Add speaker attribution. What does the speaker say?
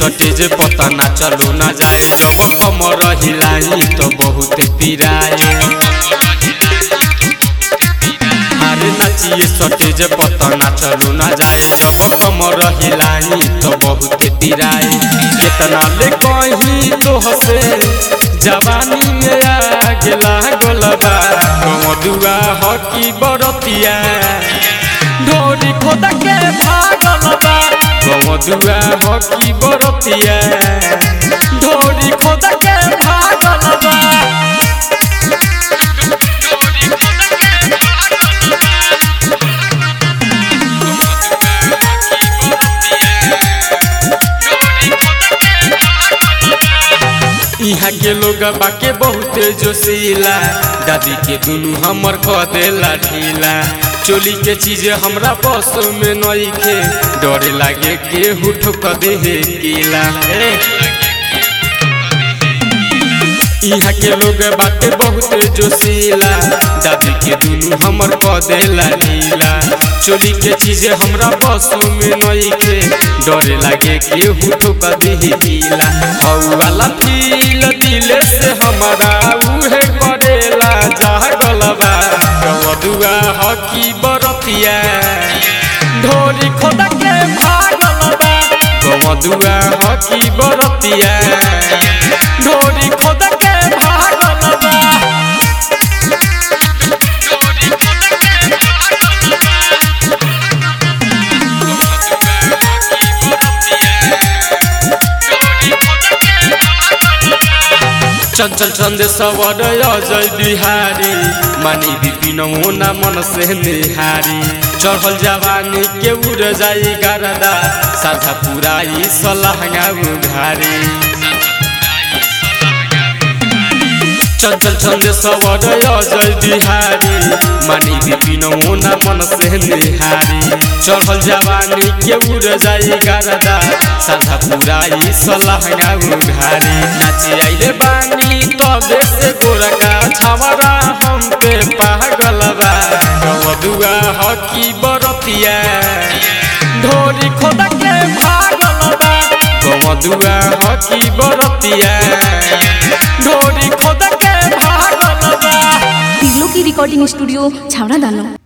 Speaker 1: सटेज पता ना चलो ना जाए जब कमर हिलाई तो बहुत पिराए अरे नाचिए सटेज पता ना चलो ना जाए जब कमर हिलाई तो बहुत पिराए कितना ले कहीं तो हसे जवानी में आग लागल बा कमदुआ हकी बरतिया ढोरी खोद के भागल बा कमदुआ हकी बरतिया ढोरी खोद के भागल बा यहाँ के लोग बाके बहुते जोशीला दादी के दुनू हमर कह देला ढीला चोली के चीज हमरा बस में नइखे डरे लागे केहू ठोक दे कीला यहाँ के लोग बाटे बहुते जोशीला दादी के दुनू हमर कह देला ढीला चोली के चीज हमरा बस में नइखे डरे लागे केहू ठोक दे कीला औ वाला फील दिले से हमारा उहे करेला जागल बा कवदुआ हकी बरतिया ढोरी खोद के भागल बा कवदुआ हकी बरतिया ढोरी खोद के भागल बा चंचल चंद सवर अजय बिहारी मानी विपिन होना मन से निहारी चढ़ल जवानी के उड़ जाई गरदा साधा पुराई सलहंगा उघारी चंचल चंद सवर अजय बिहारी मानी विपिन होना मन से निहारी चढ़ल जवानी के उड़ जाई गरदा साधा पुराई सलहंगा उघारी नाची आइले बानी तबे से गोरका छावरा हम पे पागल बा कवदुआ हकी बरतिया ढोरी खोद के भागल बा कवदुआ हकी बरतिया ढोरी खोद के भागल बा
Speaker 2: तिगलो की रिकॉर्डिंग स्टूडियो छावड़ा दानो